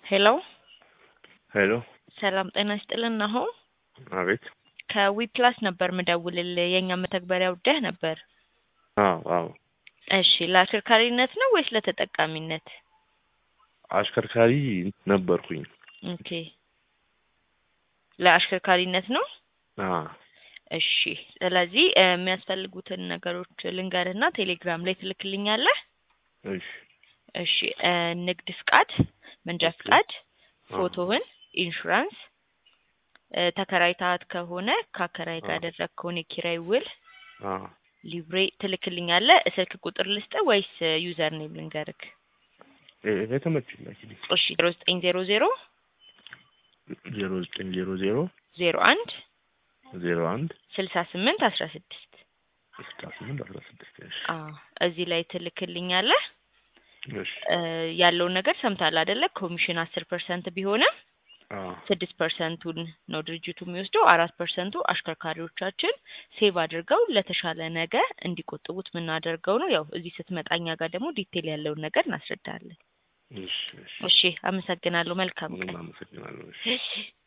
ሄሎ ሄሎ ሰላም ጤና ይስጥልን። አሁን አቤት። ከዊፕላስ ነበር ምደውልልህ የእኛ መተግበሪያ ውደህ ነበር። አዎ አዎ። እሺ ለአሽከርካሪነት ነው ወይስ ለተጠቃሚነት? አሽከርካሪ ነበርኩኝ። ኦኬ ለአሽከርካሪነት ነው። አዎ እሺ ስለዚህ እ የሚያስፈልጉትን ነገሮች ልንገርህና ቴሌግራም ላይ ትልክልኛለህ። እሺ እሺ እ ንግድ ፍቃድ፣ መንጃ ኦኬ። ፍቃድ፣ አዎ። ፎቶህን፣ ኢንሹራንስ እ ተከራይታት ከሆነ ከአከራይ ጋር አዎ። ያደረግከውን የኪራይ ውል፣ አዎ ሊብሬ ትልክልኛለህ። ስልክ ቁጥር ልስጥህ ወይስ ዩዘር ኔም ልንገርክ? የ- የተመቸኝ ላኪልኝ። እሺ ዜሮ ዘጠኝ ዜሮ ዜሮ ዜሮ ዘጠኝ ዜሮ ዜሮ ዜሮ አንድ ዜሮ አንድ ስልሳ ስምንት አስራ ስድስት ስልሳ ስምንት አስራ ስድስት እሺ አዎ እዚህ ላይ ትልክልኛለህ። እሺ እ ያለውን ነገር ሰምታል አይደለ? ኮሚሽን አስር ፐርሰንት ቢሆንም አዎ ስድስት ፐርሰንቱን ነው ድርጅቱ የሚወስደው። አራት ፐርሰንቱ አሽከርካሪዎቻችን ሴቭ አድርገው ለተሻለ ነገ እንዲቆጥቡት የምናደርገው ነው። ያው እዚህ ስትመጣ እኛ ጋር ደግሞ ዲቴል ያለውን ነገር እናስረዳለን። እሺ እሺ እሺ አመሰግናለሁ። መልካም ምንም ቀን። አመሰግናለሁ። እሺ እሺ